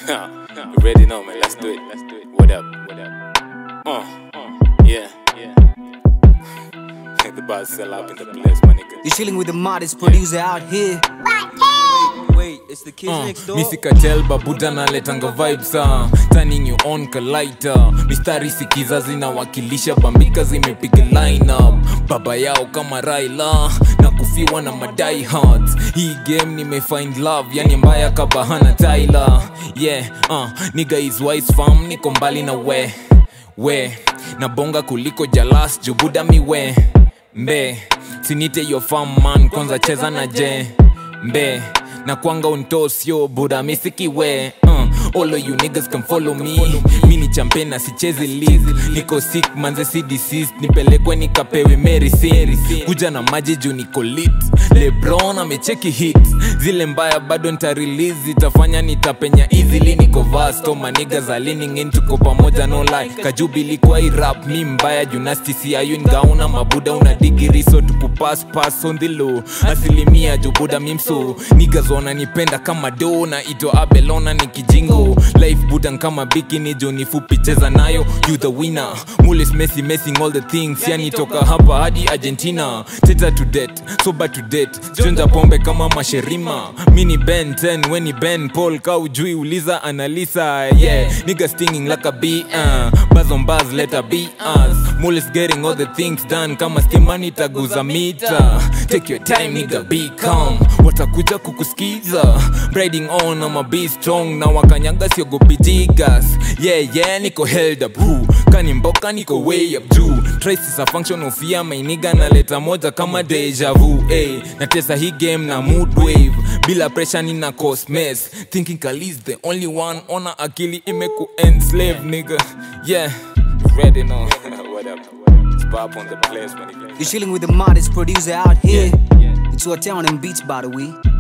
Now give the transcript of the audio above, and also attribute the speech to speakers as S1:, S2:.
S1: you ready now, man? Let's do it. Let's do it. What up? What up? Uh, yeah, yeah. the bars sell out in the place, my nigga.
S2: You're chilling with the modest producer out here.
S3: Wait, it's the kids next door.
S4: misikatel babuda naletanga vibes ah. turning you on kalaita mistari sikiza zinawakilisha bambika zimepiga line up baba yao kama raila na kufiwa na madai hearts hii game nimefind love yani mbaya kabahana tyler yeah uh, niga is wise fam niko mbali na we we na bonga kuliko jalas jubuda miwe mbe sinite yo fam man kwanza cheza na je mbe na kwanga untosio buda misikiwe uh, all of you niggas can follow me mi ni champion na sichezi league niko sick manze si deceased nipelekwe nikapewe medicine kuja na maji juu niko lit lebron amecheki hit zile mbaya bado nita release itafanya nitapenya easily niko vasto maniga za leaning in tuko pamoja no lie kajubili kwa irap mi mbaya junasti siayu ngauna mabuda una digiri so tupu pass pass on the low asilimia jubuda mimso niggas wananipenda kama do na ito abelona ni kijingo life budan kama bikini jo ni fupi cheza nayo you the winner mules messi messing all the things yani toka hapa hadi argentina teta to det soba to det chonja pombe kama masherima mini ben 10 weni ben paul ka ujui uliza analisa yeah nigga stinging like a bee uh. buzz on buzz let a be us mules getting all the things done kama stimani taguza mita take your time nigga be calm watakuja kukusikiza riding on ama be strong na wakanyaga siogopi jigas yeah yeah niko held up who kani mboka niko way up juu trace is a function of fear mainiga naleta moja kama deja vu hey, natesa hii game na mood wave bila pressure nina cause mess thinking kalis the only one ona akili imeku enslave nigga yeah you ready now
S1: what up? It's Bob on the place, my nigga.
S2: You're chilling with the modest producer out here. It's your town and beats, by the way.